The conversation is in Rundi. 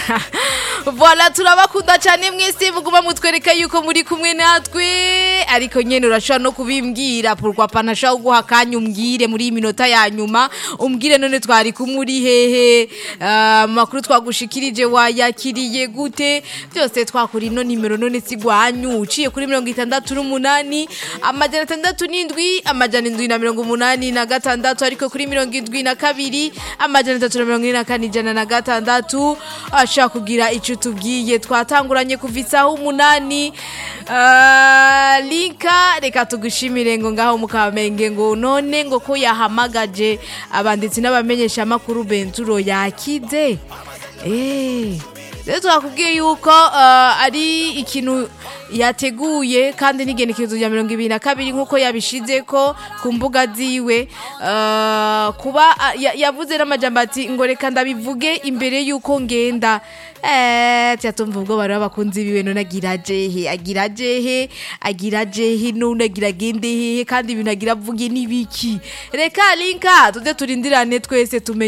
Voila turabakunda cyane mwese muguma mutwereka yuko muri kumwe natwe ariko nyene urashobora no kubimbwira pourquoi pas nashaka guha akanya umbwire muri iyi minota ya nyuma umbwire none twari kumwe uri hehe Ah, makuru twagushikirije wayakiriye gute byose twakora ino nimero none sigwanyu uciye kuri mirongo itandatu n'umunani amajana atandatu n'indwi amajana indwi na mirongo umunani na gatandatu ariko kuri mirongo indwi na kabiri amajana atatu na mirongo ine na kane ijana na gatandatu ashaka kugira ico tubwiye twatanguranye kuva isaha umunani Ah, linka reka tugushimire ngo ngaho mukamenge ngo none ngo ko yahamagaje abanditsi n'abamenyesha amakuru benturo yakize eh rero twakubwiye yuko ah, ari ikintu yateguye kandi n'igenekerezo rya mirongo ibiri na kabiri nk'uko yabishize ko ku mbuga ziwe Ah, kuba ah, ya- yavuze n'amajambo ati ngo reka ndabivuge imbere y'uko ngenda eh cyatumva ubwo bari abakunzi biwe none agira jehe agira jehe agira jehe none agira gende hehe kandi ibintu agira avuge n'ibiki reka linka tuze turindirane twese tumenye